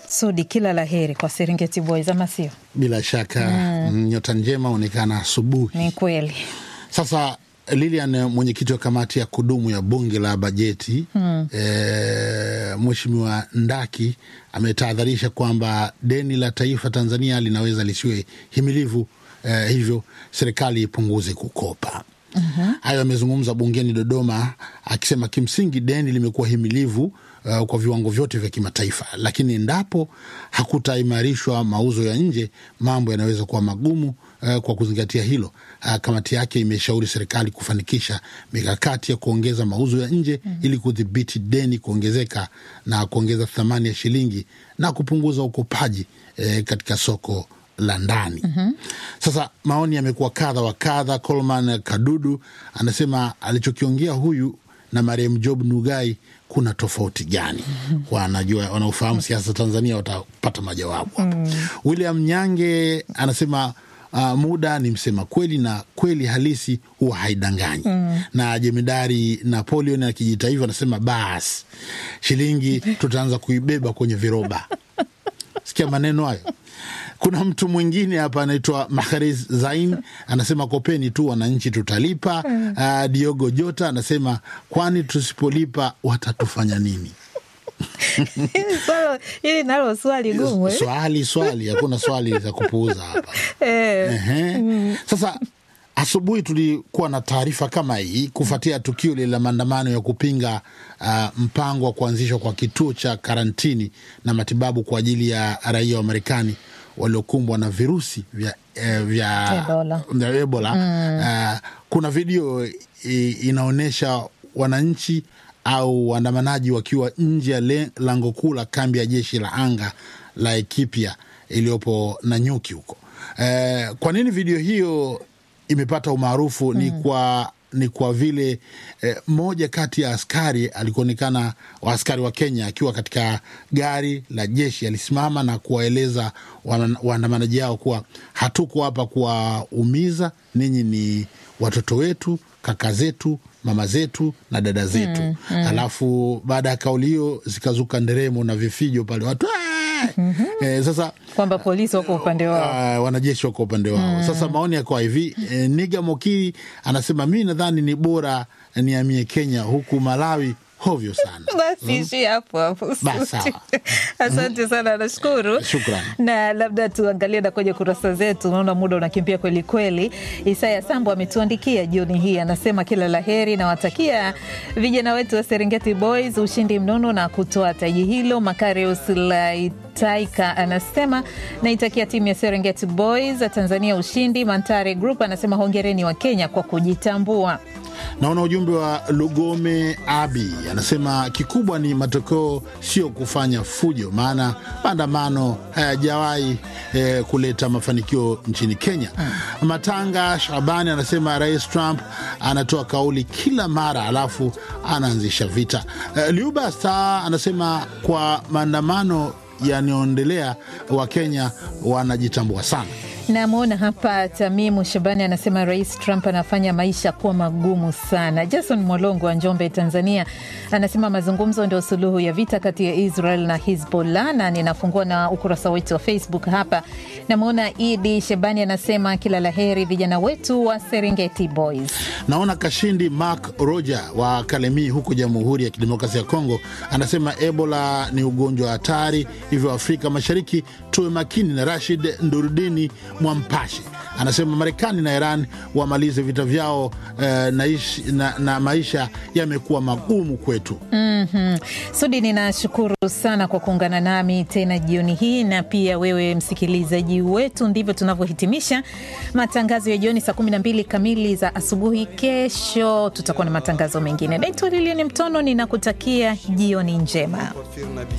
Sudi, kila la heri kwa Serengeti Boys, ama sio? Bila shaka mm. nyota njema onekana asubuhi. Ni kweli. Sasa Lilian, mwenyekiti wa kamati ya kudumu ya bunge la bajeti mm. e, Mheshimiwa Ndaki ametahadharisha kwamba deni la taifa Tanzania linaweza lisiwe himilivu, e, hivyo serikali ipunguze kukopa. Uh-huh. Hayo amezungumza bungeni Dodoma, akisema kimsingi deni limekuwa himilivu uh, kwa viwango vyote vya kimataifa, lakini endapo hakutaimarishwa mauzo ya nje, mambo yanaweza kuwa magumu. Uh, kwa kuzingatia hilo, uh, kamati yake imeshauri serikali kufanikisha mikakati ya kuongeza mauzo ya nje mm -hmm. ili kudhibiti deni kuongezeka na kuongeza thamani ya shilingi na kupunguza ukopaji eh, katika soko la ndani mm -hmm. Sasa maoni yamekuwa kadha wa kadha. Coleman Kadudu anasema alichokiongea huyu na marehemu Job Nugai kuna tofauti gani? Wanajua, wanaofahamu siasa Tanzania watapata majawabu hapo. mm. William Nyange anasema uh, muda ni msema kweli na kweli halisi huwa haidanganyi. mm. na jemedari Napoleon akijita hivyo anasema basi shilingi tutaanza kuibeba kwenye viroba. Sikia maneno hayo. Kuna mtu mwingine hapa anaitwa Maharis Zain anasema kopeni tu wananchi tutalipa. mm. Uh, Diogo Jota anasema kwani tusipolipa watatufanya nini? Hili nalo swali gumu eh? Swali swali, hakuna swali za kupuuza hapa eh. mm. Sasa asubuhi tulikuwa na taarifa kama hii kufuatia tukio lile la maandamano ya kupinga uh, mpango wa kuanzishwa kwa kituo cha karantini na matibabu kwa ajili ya raia wa Marekani waliokumbwa na virusi vya, eh, vya Ebola, vya Ebola. Mm. Uh, kuna video eh, inaonyesha wananchi au waandamanaji wakiwa nje ya lango kuu la kambi ya jeshi la anga la Ethiopia iliyopo Nanyuki huko. Eh, kwa nini video hiyo imepata umaarufu? mm. ni kwa ni kwa vile eh, moja kati ya askari alikuonekana wa askari wa Kenya akiwa katika gari la jeshi alisimama na kuwaeleza waandamanaji hao kuwa hatuko hapa kuwaumiza ninyi, ni watoto wetu, kaka zetu, mama zetu na dada zetu. mm, mm. Alafu baada ya kauli hiyo zikazuka nderemo na vifijo pale watu mm -hmm. Eh, sasa kwamba polisi wako upande wao, uh, wanajeshi wako upande wao mm. Sasa maoni yakawa hivi eh, Niga Mokiri anasema mi nadhani ni bora niamie Kenya huku Malawi hovyo sana. Basi ishi hapo hapo. Asante sana, nashukuru. Shukrani. Na labda tuangalie na kwenye kurasa zetu, naona muda unakimbia kweli kweli. Isaya Sambo ametuandikia jioni hii, anasema kila la heri, nawatakia vijana wetu wa Serengeti Boys ushindi mnono na kutoa taji hilo. Makarius Laitaika anasema naitakia timu ya Serengeti Boys Tanzania ushindi. Mantare Group anasema hongereni wa Kenya kwa kujitambua. Naona ujumbe wa Lugome Abi anasema kikubwa ni matokeo, sio kufanya fujo, maana maandamano hayajawahi eh, kuleta mafanikio nchini Kenya. hmm. Matanga Shabani anasema Rais Trump anatoa kauli kila mara alafu anaanzisha vita. Eh, Liuba Star anasema kwa maandamano yanayoendelea Wakenya wanajitambua sana. Namwona hapa Tamimu Shabani anasema Rais Trump anafanya maisha kuwa magumu sana. Jason Mwalongo wa Njombe, Tanzania, anasema mazungumzo ndio suluhu ya vita kati ya Israel na Hizbollah, na ninafungua na ukurasa wetu wa Facebook hapa. Namwona Idi Shabani anasema kila la heri vijana wetu wa Serengeti Boys. Naona Kashindi Mark Roger wa Kalemi huko Jamhuri ya Kidemokrasia ya Kongo anasema Ebola ni ugonjwa hatari, hivyo Afrika Mashariki tuwe makini. Na Rashid Ndurudini Mwampashi anasema Marekani na Iran wamalize vita vyao eh, na, ishi, na, na maisha yamekuwa magumu kwetu. mm -hmm. Sudi, ninashukuru sana kwa kuungana nami tena jioni hii, na pia wewe msikilizaji wetu. Ndivyo tunavyohitimisha matangazo ya jioni saa 12 kamili za asubuhi. Kesho tutakuwa na matangazo mengine. Naitwa Lilian Mtono, ninakutakia jioni njema.